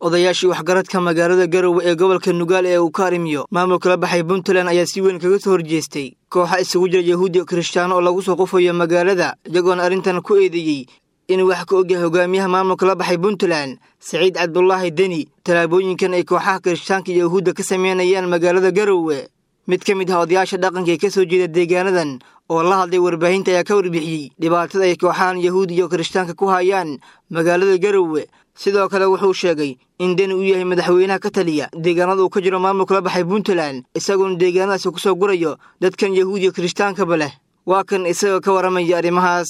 odayaashii waxgaradka magaalada garowe ee gobolka nugaal ee uu ka arrimiyo maamulka la baxay puntland ayaa si weyn kaga soo horjeestay kooxa isugu jira yahuudi o kirishtaano oo lagu soo qufayo magaalada iyagoona arrintan ku eedeeyey inuu wax ka ogyahay hogaamiyaha maamulka la baxay puntland saciid cabdulaahi deni tallaabooyinkan ay kooxaha kirishtaanka iyo yahuudda ka sameynayaan magaalada garowe mid ka mid ah odayaasha dhaqanka ee ka soo jeeda deegaanadan oo la hadlay warbaahinta ayaa ka warbixiyey dhibaatada ay kooxahan yahuud iyo kirishtaanka ku hayaan magaalada garowe sidoo kale wuxuu sheegay in deni uu yahay madaxweynaha ka taliya deegaanada uu ka jiro maamulka la baxay puntland isagoona deegaanadaasi ku soo gurayo dadkan yahuud iyo kirishhtaankaba leh waa kan isagoo ka warramaya arrimahaas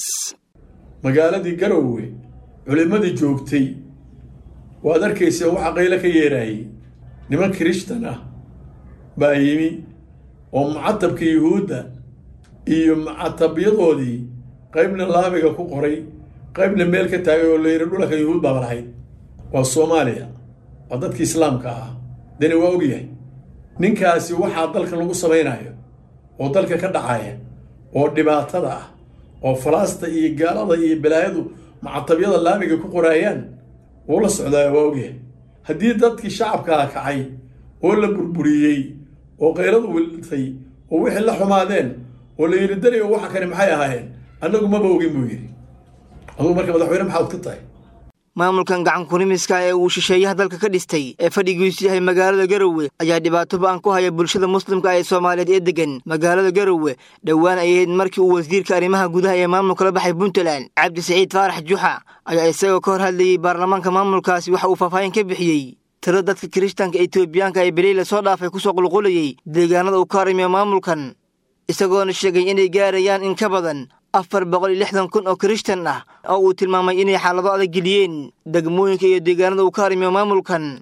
magaaladii garowe culimmadii joogtay waad arkaysa waxa qaylo ka yeeraayey niman kirishtan ah baa yimi oo mucatabka yuhuudda iyo mucatabyadoodii qaybna laabiga ku qoray qaybna meel ka taagay oo la yidhi dhulanka yuhuud baaba lahayd waa soomaaliya waa dadkii islaamka ah deni waa ogyahay ninkaasi waxaa dalkan lagu samaynayo oo dalka ka dhacaya oo dhibaatada ah oo falaasta iyo gaalada iyo balaayadu mucatabyada laabiga ku qoraayaan wuu la socdaaya waa ogyahay haddii dadkii shacabkaa kacay oo la burburiyey oo kayradu wiltay oo wixii la xumaadeen oo la yidhi dani waxa kani maxay ahaayeen annagu maba ogin buu yidhi adugu marka madaxweyne maxaad ka tahay maamulkan gacan kunimiska ee uu shisheeyaha dalka ka dhistay ee fadhigiisu yahay magaalada garowe ayaa dhibaato ba-an ku haya bulshada muslimka ee soomaaliyeed ee degan magaalada garowe dhowaan ay ahayd markii uu wasiirka arrimaha gudaha ee maamulka la baxay puntland cabdi saciid faarax juxa ayaa isagoo ka hor hadlayey baarlamaanka maamulkaasi waxa uu faahfaahin ka bixiyey tiro dadka kirishtanka etoobiyaanka ee beley la soo dhaafay kusoo qulqulayey deegaanada uu ka arrimiyo maamulkan isagoona sheegay inay gaarayaan in ka badan afar boqol iyo lixdan kun oo kirishtan ah oo uu tilmaamay inay xaalado adag geliyeen degmooyinka iyo deegaanada uu ka arrimiyo maamulkan